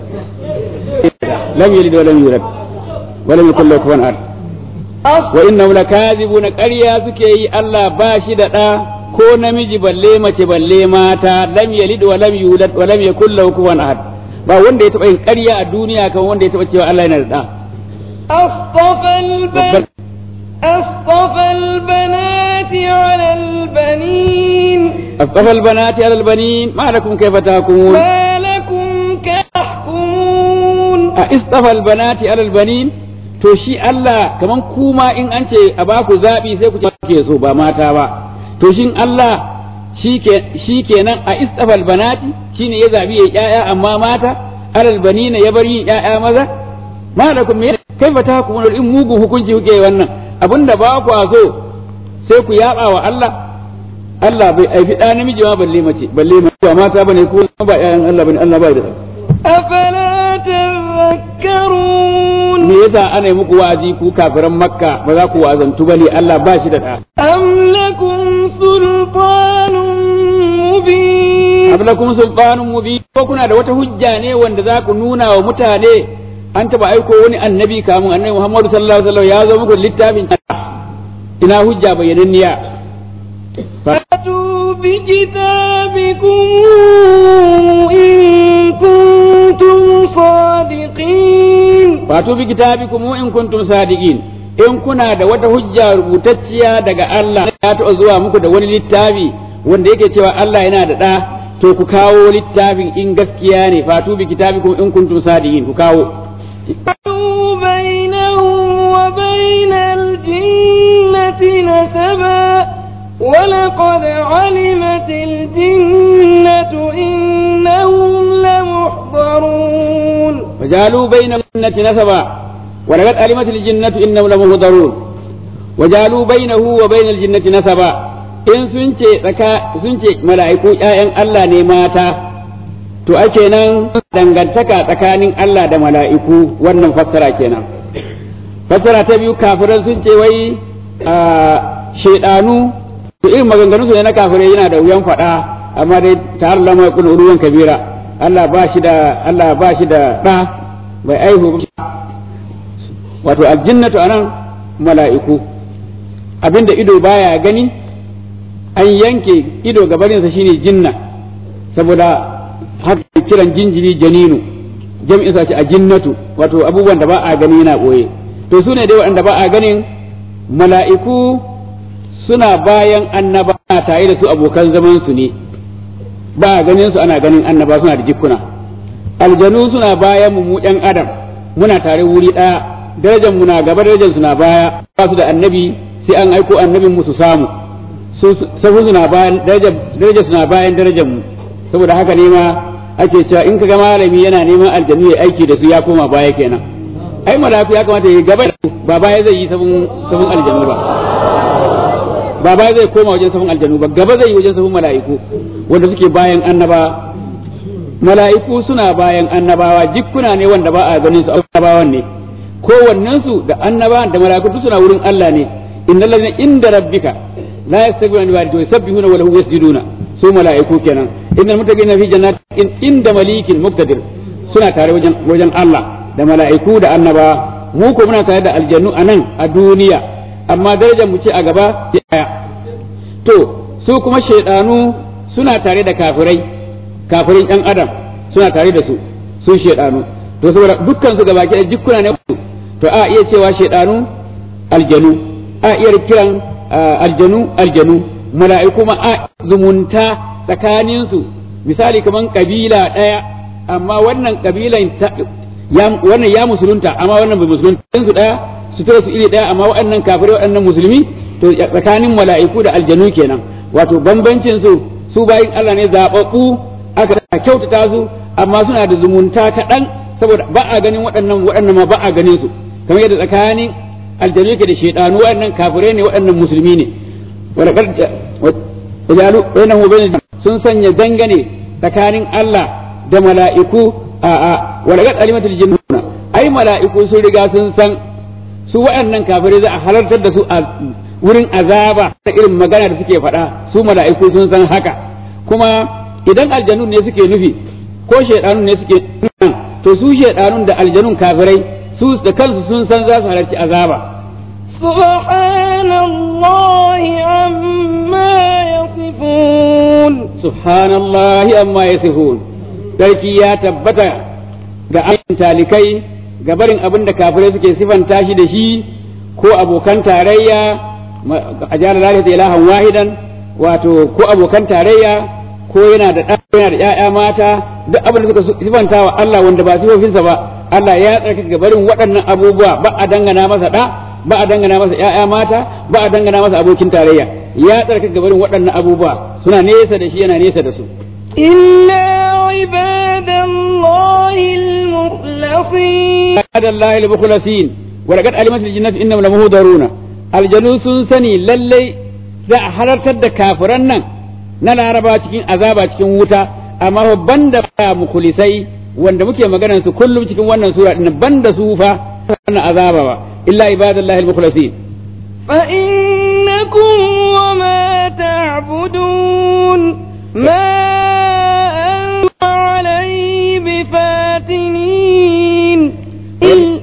lam yalid wa lam yulad wa lam yakul lahu kufuwan ahad wa innahum lakazibuna ƙarya suke yi Allah ba shi da ɗa ko namiji balle mace balle mata lam yalid wa lam yulad wa lam yakul lahu kufuwan ahad ba wanda ya taɓa yin ƙarya a duniya kamar wanda ya taɓa cewa Allah yana da ɗa أصطفى البنات أصطفى البنات على البنين أصطفى البنات على البنين ما لكم كيف تحكمون ما لكم كتحكمون أصطفى البنات على البنين to shi Allah kaman kuma in an ce a baku zaɓi sai ku ce ke so ba mata ba to shin Allah shi kenan a istafal banati shine ya zaɓi ya ƴaƴa amma mata alal banina ya bar yin ƴaƴa maza malakum me kaifa tahkumun in mugun hukunci kuke wannan abinda ba ku so sai ku yaba wa Allah Allah bai aifi ɗa namiji ma balle mace balle mace ba mata bane ko ba ƴaƴan Allah bane Allah bai da أفلا تذكرون me yasa ana yi muku wa'azi ku kafiran makka ba za ku wa'azantu bane Allah ba shi da ɗa أم لكم سلطان مبين am lakum sultanun mubin ko kuna da wata hujja ne wanda za ku nuna wa mutane an taba aiko wani annabi kamun annabi Muhammadu sallallahu alaihi wasallam ya zo muku da littafin ina hujja bayyananniya فأتوا بكتابكم إن كنتم صادقين fatu bi kitabikum in kuntum sadiqin in kuna da wata hujja rubutacciya daga Allah ya taɓa zuwa muku da wani littafi wanda yake cewa Allah yana da ɗa to ku kawo littafin in gaskiya ne fatu bi kitabikum in kuntum sadiqin ku kawo فَأَوْ بَيْنَهُمْ وَبَيْنَ الْجِنَّةِ نَسَبًا وَلَقَدْ عَلِمَتِ الْجِنَّةُ إِنَّهُمْ لَمُحْضَرُونَ وجعلوا بين الجنة نسبا ولقد علمت الجنة إنهم لمهضرون وجعلوا بينه وبين الجنة نسبا in sun ce tsaka sun ce mala'iku ƴaƴan Allah ne mata to ake nan dangantaka tsakanin Allah da mala'iku wannan fassara kenan fassara ta biyu kafiran sun ce wai a shedanu to irin maganganun su ne na kafirai yana da wuyan faɗa amma dai ta Allah mai kun ruwan kabira Allah ba shi da Allah ba shi da ɗa bai aihu wato aljinnatu anan mala'iku abinda ido baya gani an yanke ido gabarinsa shine jinna saboda haka kiran jinjiri janinu jam'in sa ce a jinnatu wato abubuwan da ba a gani yana ɓoye to su ne dai waɗanda ba a ganin mala'iku suna bayan annaba tare da su abokan zaman su ne ba a ganin su ana ganin annaba suna da jikkuna aljanu suna bayan mu mu ɗan adam muna tare wuri ɗaya darajar mu na gaba darajar su na baya ba su da annabi sai an aiko annabin mu su samu su sabu suna bayan darajar darajar suna bayan darajar mu saboda haka ne ma ake cewa in kaga malami yana neman aljanu ya aiki da su ya koma baya kenan ai malafi ya kamata ya gaba da su ba baya zai yi sabon sabon aljanu ba ba baya zai koma wajen sabon aljanu ba gaba zai yi wajen sabon mala'iku wanda suke bayan annaba mala'iku suna bayan annabawa jikkuna ne wanda ba a ganin su annabawan ne kowannen su da annaba da mala'iku duk suna wurin Allah ne innal ladina inda rabbika la yastakbiruna wa yusabbihuna wa lahu yasjuduna su mala'iku kenan innal muttaqina fi jannatin inda malikin muqtadir suna tare wajen wajen Allah da mala'iku da annaba mu ko muna tare da aljannu anan a duniya amma darajar mu ce a gaba ya to su kuma shaidanu suna tare da kafirai kafirin ɗan adam suna tare da su su shaidanu to saboda dukkan su gabaki da jikkuna ne to a iya cewa shaidanu aljanu a iya kiran aljanu aljanu mala'iku ma a zumunta tsakanin su misali kaman kabila ɗaya amma wannan kabilan wannan ya musulunta amma wannan bai musulunta su ɗaya su su iri ɗaya amma waɗannan kafirai waɗannan musulmi to tsakanin mala'iku da aljanu kenan wato bambancin su su bayin Allah ne zababbu aka kyautata su amma suna da zumunta kaɗan saboda ba a ganin waɗannan waɗannan ma ba a ganin su kamar yadda tsakanin aljanu yake da shaidanu waɗannan kafirai ne waɗannan musulmi ne wajalu bainahu bain sun sanya dangane tsakanin Allah da mala'iku a a walagat alimatul jinnuna ai mala'iku sun riga sun san su waɗannan kafirai za a halartar da su a wurin azaba ta irin magana da suke faɗa su mala'iku sun san haka kuma idan aljanun ne suke nufi ko shaidanun ne suke to su shaidanun da aljanun kafirai su da kansu sun san za su halarci azaba سبحان الله عما يصفون subhanallahi amma yasifun sarki ya tabbata ga ayin talikai ga barin abin da kafirai suke sifanta shi da shi ko abokan tarayya a jihar lalata ilahan wahidan wato ko abokan tarayya ko yana da ɗa yana da ƴaƴa mata duk abin da suka sifanta wa Allah wanda ba sifofinsa ba Allah ya tsarkake ga barin waɗannan abubuwa ba a dangana masa ɗa ba a dangana masa ƴaƴa mata ba a dangana masa abokin tarayya ya tsarkake ga barin waɗannan abubuwa suna nesa da shi yana nesa da su إلا عباد الله المخلصين عباد الله المخلصين ولقد علمت الجنة إنهم لمهدرون aljanu sun sani lallai za a halartar da kafiran nan na laraba cikin azaba cikin wuta amma banda ba mukulisai wanda muke maganar su kullum cikin wannan sura din banda su fa wannan azaba ba illa ibadallahi al-mukhlasin فإنكم وما تعبدون ما أنتم عليه بفاتنين إل-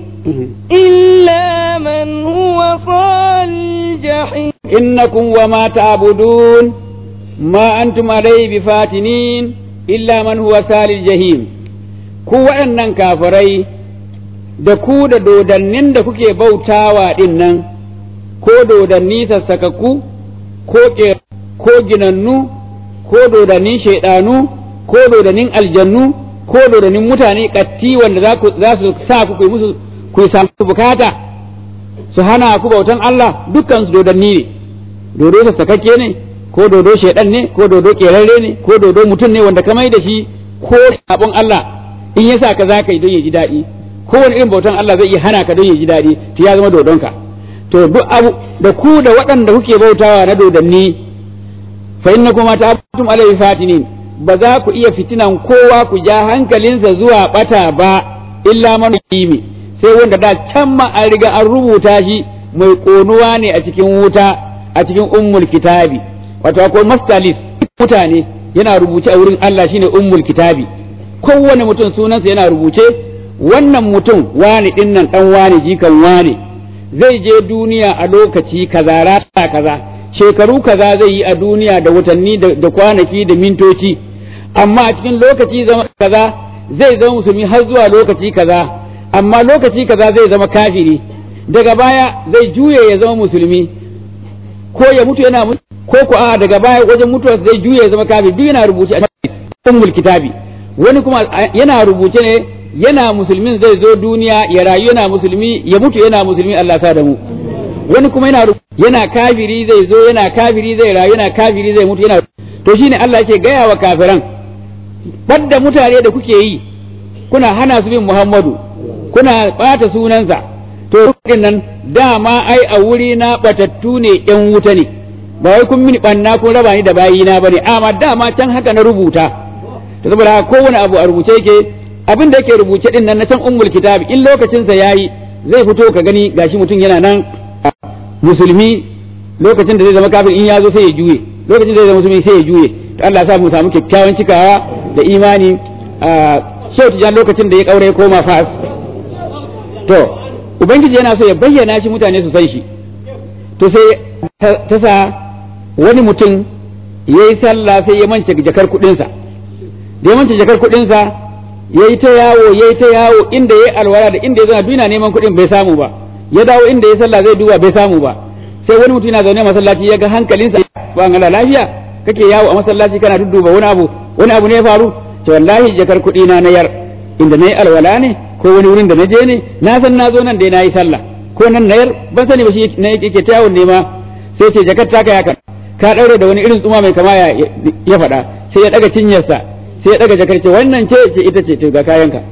إلا من هو صال الجحيم إنكم وما تعبدون ما أنتم عليه بفاتنين إلا من هو سال الجحيم ku waɗannan kafirai da ku da dodannin da kuke bautawa ɗin nan ko dodanni sassakakku ko ƙe- ko ginannu ko dodannin shaiɗanu ko dodannin aljannu ko dodannin mutane ƙatti wanda za ku- za su sa ku ku yi musu ku samu bukata su hana ku bautan Allah dukkan su dodanni ne dodo sassakakke ne ko dodo shaidan ne ko dodo kerarre ne ko dodo mutum ne wanda ka mai da shi ko sabon Allah in ya sa ka za ka yi don ya ji daɗi ko wani irin bautan Allah zai iya hana ka don ya ji daɗi to ya zama dodonka to duk abu da ku da waɗanda kuke bautawa na dodanni fa innakum ta'atum alayhi fatinin ba za ku iya fitinan kowa ku ja hankalinsa zuwa bata ba illa man kimi sai wanda da can ma an riga an rubuta shi mai konuwa ne a cikin wuta a cikin ummul kitabi wato akwai mastalis mutane yana rubuce a wurin Allah shine ummul kitabi kowane mutum sunansa yana rubuce wannan mutum wani dinnan dan wani jikan wani zai je duniya a lokaci kaza rata kaza shekaru kaza zai yi a duniya da watanni da da kwanaki da mintoci amma a cikin lokaci zama kaza zai zama musulmi har zuwa lokaci kaza amma lokaci kaza zai zama kafiri daga baya zai juye ya zama musulmi ko ya mutu yana mutu ko ko a daga baya wajen mutuwa zai juye ya zama kafiri duk yana rubuce a cikin ummul kitabi wani kuma yana rubuce ne yana musulmin zai zo duniya ya rayu yana musulmi ya mutu yana musulmi Allah sa da mu wani kuma yana ru- yana kafiri zai zo yana kafiri zai rayu yana kafiri zai mutu yana to shine Allah yake gaya wa kafiran badda mutane da kuke yi kuna hana su bin Muhammadu kuna bata sunansa to din nan dama ai a wuri na batattu ne yan wuta ne ba wai kun mini banna kun raba ni da bayina bane amma dama can haka na rubuta to saboda haka kowane abu a rubuce yake abin da yake rubuce din nan na can ummul kitabi in lokacin sa yayi zai fito ka gani gashi mutum yana nan musulmi lokacin da zai zama kafir in ya zo sai ya juye lokacin da zai zama musulmi sai ya juye to Allah ya sa mu samu kyakkyawan cikawa da imani a shehu tijan lokacin da ya kaure ya koma fas to ubangiji yana so ya bayyana shi mutane su san shi to sai ta sa wani mutum ya yi sallah sai ya mance jakar kuɗinsa da ya mance jakar kuɗinsa ya yi ta yawo ya yi ta yawo inda ya yi alwala da inda ya zana duk yana neman kuɗin bai samu ba ya dawo inda ya sallah zai duba bai samu ba sai wani mutum yana zaune a masallaci ya ga hankalinsa ba ngala lafiya kake yawo a masallaci kana dudduba wani abu wani abu ne ya faru ce wallahi jakar kuɗi na na yar inda na yi alwala ne ko wani wurin da na je ne na san na zo nan dai na yi sallah ko nan na yar ban sani ba shi na yake ta yawon nema sai ce jakar taka ya kan ka daure da wani irin tsuma mai kama ya ya faɗa sai ya daga cinyarsa sai ya daga jakar ce wannan ce ce ita ce to ga kayanka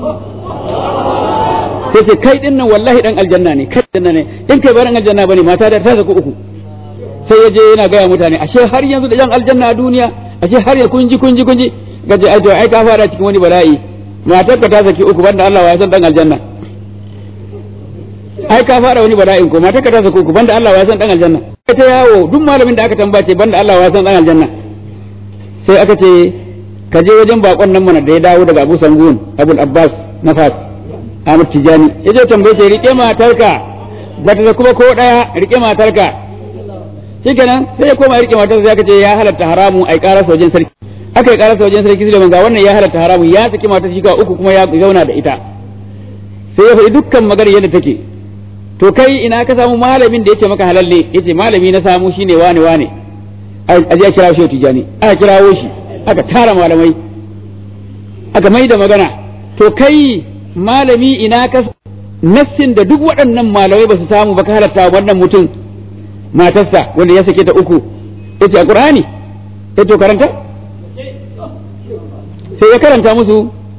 sai ce kai din nan wallahi dan aljanna ne kai aljanna ne in kai baran aljanna bane mata da ta zaku uku sai ya je yana gaya mutane ashe har yanzu da yan aljanna a duniya ashe har ya kunji kunji kunji gaje ai to ai ka fara cikin wani bala'i matar ka ta saki uku banda Allah ya san dan aljanna ai ka fara wani bala'in ko matar ka ta saki uku banda Allah ya san dan aljanna kai ta yawo duk malamin da aka tambace banda Allah ya san dan aljanna sai aka ce ka je wajen bakon nan mana da ya dawo daga Abu Sangun Abul Abbas Nafas Ahmad Tijani ya je tambaye shi rike matarka ba ta kuma ko daya rike matarka shikenan sai ya koma rike matarsa sai aka ce ya halatta haramu ai karar wajen sarki aka yi karar wajen sarki sai ga wannan ya halatta haramu ya saki matar shi ga uku kuma ya zauna da ita sai ya faɗi dukkan magana yadda take to kai ina ka samu malamin da yake maka halalle yace malami na samu shine wane wane a je a kirawo shi tijani aka kirawo shi aka tara malamai aka mai da magana to kai malami ina ka nassin da duk waɗannan malamai ba su samu ba ka halatta wannan mutum matarsa wanda ya sake ta uku yace a qur'ani sai to karanta sai ya karanta musu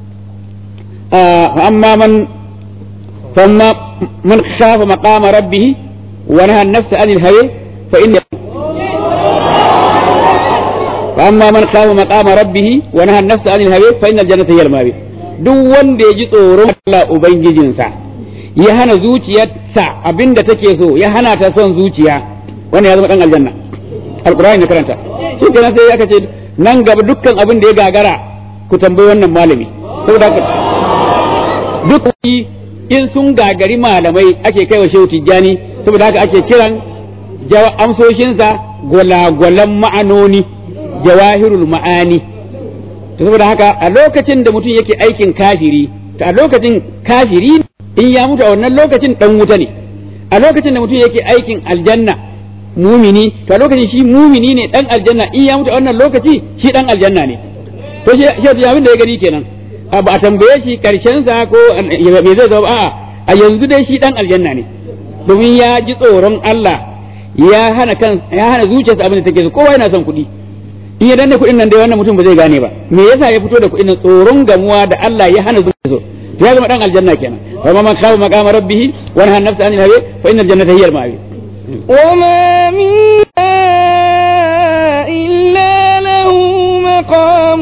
amma man famma man khafa maqama rabbih wa naha an-nafs 'anil hawa fa inna فأما من خاف مقام ربه ونهى النفس عن الهوى فإن الجنة هي المأوى duk wanda ya ji tsoron Allah Ubangijinsa ya hana zuciyarsa abinda take so ya hana ta son zuciya wannan ya zama dan aljanna alqur'ani ne karanta shi kenan sai aka ce nan gaba dukkan abin da ya gagara ku tambayi wannan malami saboda haka duk in sun gagari malamai ake kai wa shehu tijjani saboda haka ake kiran amsoshinsa gwalagwalan ma'anoni jawahirul ma'ani to saboda haka a lokacin da mutum yake aikin kafiri to a lokacin kafiri in ya mutu a wannan lokacin dan wuta ne a lokacin da mutum yake aikin aljanna mumini to a lokacin shi mumini ne dan aljanna in ya mutu a wannan lokaci shi dan aljanna ne to shi shi abin da ya gani kenan ba a tambaye shi karshen sa ko me zai zama a'a a yanzu dai shi dan aljanna ne domin ya ji tsoron Allah ya hana kan ya hana zuciyarsa abin da take so kowa yana son kuɗi in ya danne kuɗin nan dai wannan mutum ba zai gane ba me yasa ya fito da kuɗin nan tsoron gamuwa da Allah ya hana zuciyarsa so to ya zama dan aljanna kenan wa man khafa maqama rabbih wa nahaa an-nafsa 'anil hawa fa innal jannata hiya al-ma'wa وما منا إلا له مقام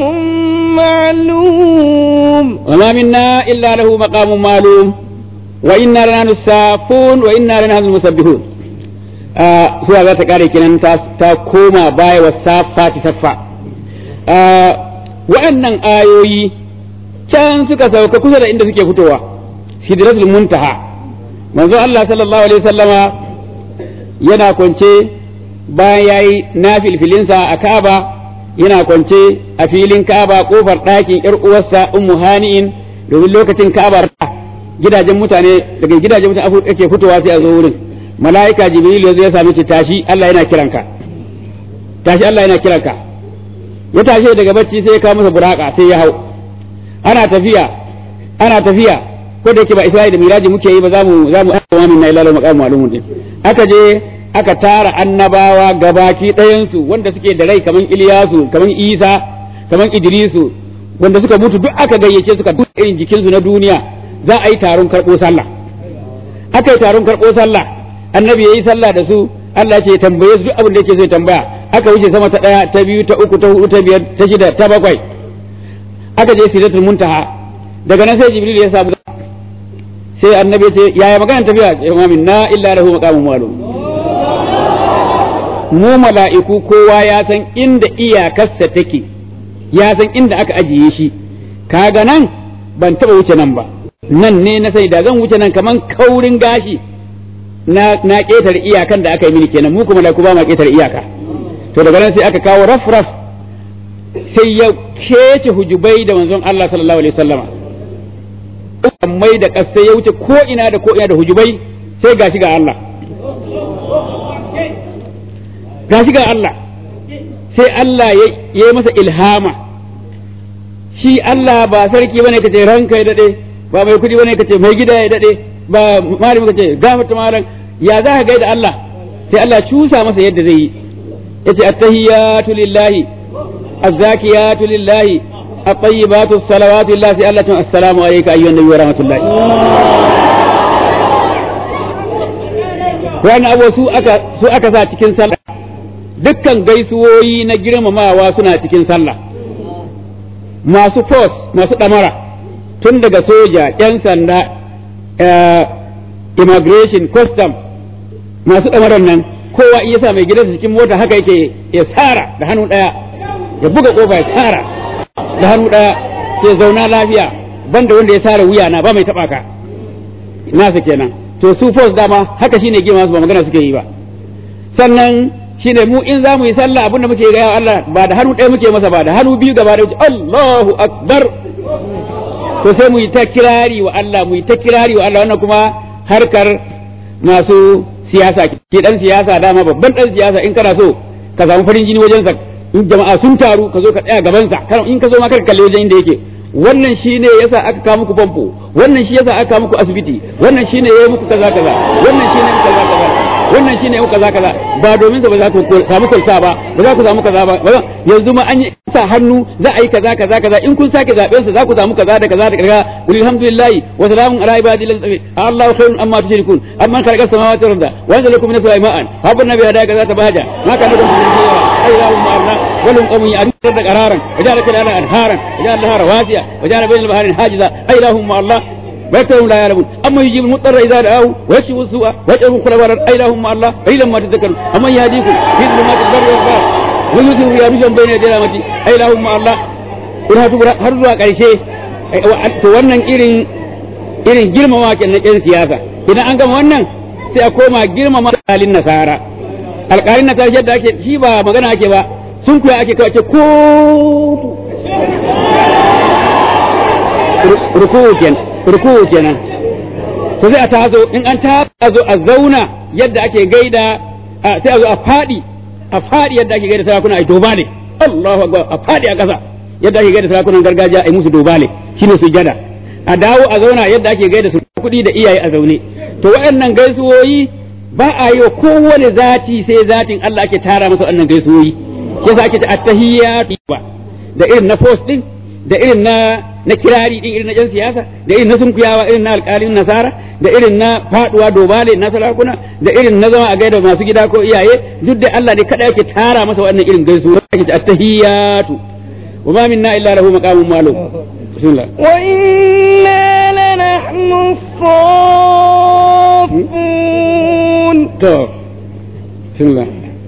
معلوم وما منا إلا له مقام معلوم وإنا لنحن السافون وإنا لنحن المسبحون suwa za ta kare kenan ta koma baya wa safa ta saffa waɗannan ayoyi can suka sauka kusa da inda suke fitowa sidratul muntaha manzo Allah sallallahu alaihi wasallama yana kwance bayan yayi nafilfilinsa a Ka'aba yana kwance a filin Ka'aba kofar ɗakin ƴar uwarsa Ummu Hani'in domin lokacin Ka'aba gidajen mutane daga gidajen mutane ake fitowa sai a zo wurin mala'ika Jibril yazo ya same shi tashi Allah yana kiranka tashi Allah yana kiranka ya tashi daga bacci sai ya kawo masa buraka sai ya hau ana tafiya ana tafiya ko da yake ba Isra'ila da Miraji muke yi ba za mu za mu aika min na ilalu maqam ma'lumun din aka je aka tara annabawa gabaki ɗayansu wanda suke da rai kaman Iliyasu kaman Isa kaman Idrisu wanda suka mutu duk aka gayyace suka duk irin jikinsu na duniya za a yi taron karɓo sallah aka yi taron karɓo sallah annabi yayi sallah da su Allah ce tambaye su duk abin da yake so ya tambaya aka wuce sama ta ɗaya ta biyu ta uku ta hudu ta biyar ta shida ta bakwai aka je sidratul muntaha daga nan sai jibril ya samu sai annabi ce yaya magana tafiya ya min na illa lahu maqamun ma'lum mu mala'iku kowa ya san inda iyakarsa take ya san inda aka ajiye shi kaga nan ban taba wuce nan ba nan ne na sai da zan wuce nan kaman kaurin gashi na na ƙetare iyakan da aka yi mini kenan mu kuma mala'iku ba ma ƙetare iyaka to daga nan sai aka kawo raf raf sai ya kece hujubai da manzon Allah sallallahu alaihi wasallama mai da ƙasa ya wuce ko ina da ko ina da hujubai sai gashi ga Allah gashi ga Allah sai Allah ya yi masa ilhama shi Allah ba sarki bane kace ranka ya dade ba mai kudi bane kace mai gida ya dade ba malami kace gafarta malam ya za ka gaida Allah sai Allah cusa masa yadda zai yi yace at-tahiyatu lillahi az-zakiyatu lillahi at-tayyibatu as-salawatu lillahi sai Allah ya assalamu alayka ayyuhan nabiyyu wa rahmatullahi wannan abu su aka su aka sa cikin sallah dukkan gaisuwoyi na girmamawa suna cikin sallah masu force masu ɗamara tun daga soja yan sanda immigration custom masu ɗamaran nan kowa iya sa mai gidansa cikin mota haka yake ya tsara da hannu ɗaya ya buga ƙofa ya tsara da hannu ɗaya sai zauna lafiya banda wanda ya tsara wuya na ba mai taɓa ka nasa kenan to su force dama haka shine girma su ba magana suke yi ba sannan shine mu in za mu yi sallah abinda muke ga Allah ba da hannu ɗaya muke masa ba da hannu biyu gaba da Allahu akbar to sai mu yi ta kirari wa Allah mu yi ta kirari wa Allah wannan kuma harkar masu siyasa ke dan siyasa dama babban dan siyasa in kana so ka samu farin jini wajen sa in jama'a sun taru ka zo ka tsaya gaban sa in ka zo ma ka kalle wajen inda yake wannan shine yasa aka kawo muku famfo wannan shi yasa aka kawo muku asibiti wannan shine yayi muku kaza kaza wannan shine muku kaza kaza wannan shine muku kaza kaza ba domin sa ba za ku samu kwalta ba ba za ku samu kaza ba yanzu ma an yi sa hannu za a yi kaza kaza kaza in kun sake zaben sa za ku samu kaza da kaza da kaza qul alhamdulillahi wa salamun ala ibadi allazi Allahu khairun amma tushrikun amma khalaqa samawati wal arda wa anzala lakum min as-sama'i ma'an habban nabi hada kaza tabaja ma kana da ayyuhum ma'ana walum qawmi ya'rifuna qararan wa ja'ala kana anharan wa ja'ala laha rawasiya wa ja'ala bayna al-bahrain hajiza ayyuhum ma'allah ويكتبون لا يعلمون أما يجيب المضطر إذا دعاه ويكشف السوء ويجعلكم خلفاء أي لهم مع الله أي لما تذكرون أما يهديكم في ظلمات البر والبحر ويوسف يا رجل بين يدي رحمتي أي لهم مع الله ina tukura har zuwa ƙarshe to wannan irin irin girmama ke na ƴan siyasa idan an gama wannan sai a koma girmama alƙalin nasara alƙalin nasara yadda ake shi ba magana ake ba sun kuya ake kawai ko ruku'u kenan ruku'u kenan to sai a tazo in an tazo a zauna yadda ake gaida sai a zo a fadi a fadi yadda ake gaida sarakuna ai dobale Allahu akbar a fadi a kasa yadda ake gaida sarakunan gargajiya ai musu dobale shine sujada a dawo a zauna yadda ake gaida su kuɗi da iyaye a zaune to waɗannan gaisuwoyi ba a yi wa kowane zati sai zatin Allah ake tara masa waɗannan gaisuwoyi yasa ake ta attahiyatu da irin na post din da irin na na kirari din irin na jan siyasa da irin na sunkuyawa irin na alƙalin nasara da irin na faduwa dobale na sarakuna da irin na zama a gaida masu gida ko iyaye duk da Allah ne kada yake tara masa wannan irin gaisuwa yake attahiyatu wa ma minna illa lahu maqamun ma'lum bismillah wa inna lanahnu as-saffun to bismillah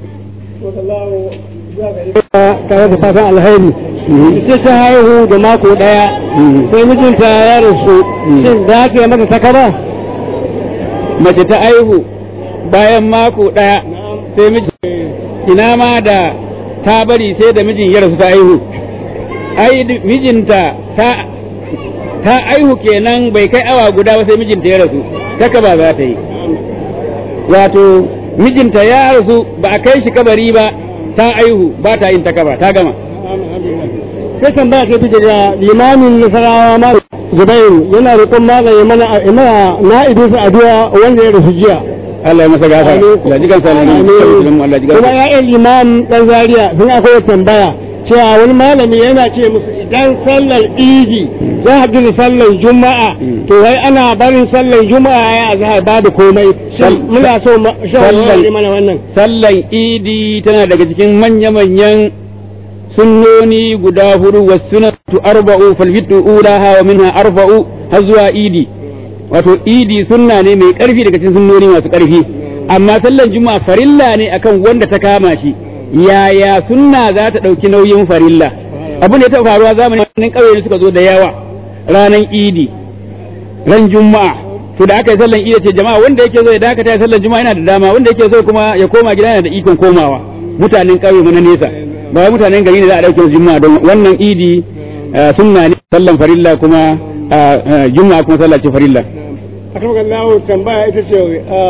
tare da fatan alheri sai ta haihu da mako daya sai mijinta ya rasu shin za ka yi mata takara mace ta aihu bayan mako ɗaya sai miji ina ma da ta bari sai da mijin ya rasu ta aihu ai mijinta ta ta aihu kenan bai kai awa guda ba sai mijinta ya rasu taka ba za ta yi wato mijinta ya rasu ba a kai shi kabari ba ta aihu ba ta yin takaba ta gama sai tambaya ke fi da limamin nasarawa ma zubairu yana roƙon magani mana mana na'ibin sa addu'a wanda ya rasu jiya Allah ya masa gafara Allah ji kansa Allah Allah ji kuma ya'yan limam dan zaria sun akwai tambaya cewa wani malami yana ce musu idan sallar idi za a da sallar juma'a to wai ana barin sallar juma'a ya azhar babu komai muna so shawarar mana wannan sallan idi tana daga cikin manya-manyan sunnoni guda hudu wa sunatu arba'u fal witu ulaha wa minha arba'u har zuwa idi wato idi sunna ne mai karfi daga cikin sunnoni masu karfi amma sallan juma'a farilla ne akan wanda ta kama shi yaya sunna za ta ɗauki nauyin farilla abin da ya taɓa faruwa zamanin ƙauye suka zo da yawa ranar idi ran juma'a to da aka yi sallan idi ce jama'a wanda yake zo ya dakata ya sallan juma'a yana da dama wanda yake so kuma ya koma gida yana da ikon komawa mutanen ƙauye mu na nesa ba wai mutanen gari ne za a ɗauke juma'a don wannan idi sunna ne sallan farilla kuma juma'a kuma sallah ce farilla akan Allah tambaya ita ce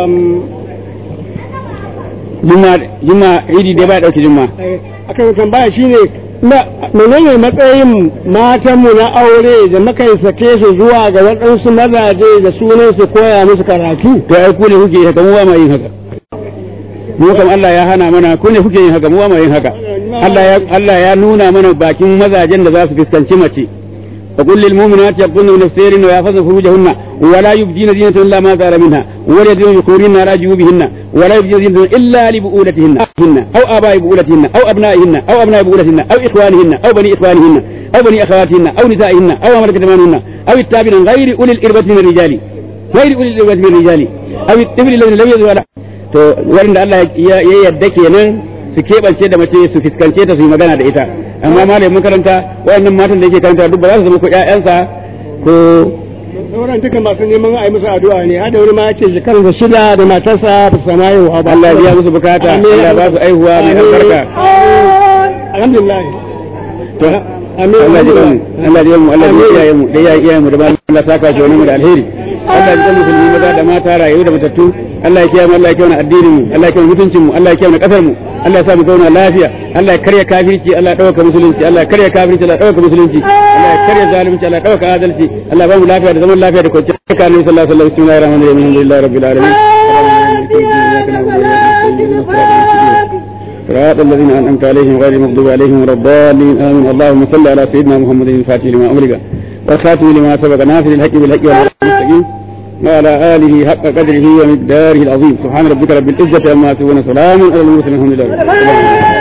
juma'a idi dai ba ya ɗauke juma'a akan tambaya shine na menene matsayin matanmu na aure da muka sake su zuwa ga waɗansu mazaje da sunan su koya musu karatu to ai ku ne kuke haka mu ba ma yin haka mu kam Allah ya hana mana ko ne kuke yin haka mu ma yin haka Allah ya Allah ya nuna mana bakin mazajen da za su fuskanci mace فقل للمؤمنات يغضن من السير ويحفظن فروجهن ولا يبدين زينة إلا ما ظهر منها ولا يبدين ذكورهن على جيوبهن ولا يبدين زينة إلا لبؤولتهن أو آباء بؤولتهن أو أبنائهن أو أبناء بؤولتهن أو إخوانهن أو بني إخوانهن أو بني أخواتهن أو نسائهن أو ملكة أيمانهن أو التابعين غير أولي الإربة من الرجال غير أولي الإربة من الرجال أو الطفل الذين لم يزوا to wanda Allah ya yadda kenan su keɓance da mace su fiskance ta su yi magana da ita amma malamin makaranta wayannan matan da yake karanta duk ba za su zama ko ƴaƴansa ko sauran duka masu neman a yi musu addu'a ne hada wani ma yake shekarar da shida da matarsa ba su sama yau ba Allah ya biya musu bukata Allah ya ba su aihuwa mai albarka alhamdulillah to Allah ya mu Allah ya mu Allah ya iyaye mu da ya iyaye mu da ba Allah saka shi wani mu da alheri Allah ya mu musulmi maza da mata rayu da matattu Allah ya kiyaye mu Allah ya kiyaye addinin mu Allah ya kiyaye mutuncin mu Allah ya kiyaye kasar mu Allah ya sa mu zauna lafiya Allah ya karya kafirci Allah ya dauka musulunci Allah ya karya kafirci Allah ya dauka musulunci Allah ya karya zalunci Allah ya dauka adalci Allah ya ba mu lafiya da zaman lafiya da kwanciyar hankali sallallahu alaihi wasallam bismillahir rahmanir rahim alhamdulillahi rabbil alamin صراط الذين انعمت عليهم غير المغضوب عليهم ولا الضالين امين اللهم صل على سيدنا محمد الفاتح لما امرك والخاتم لما سبق ناصر الحق بالحق والمستقيم وعلى آله حق قدره ومقداره العظيم سبحان ربك رب العزة عما يصفون سلام على المرسلين الحمد لله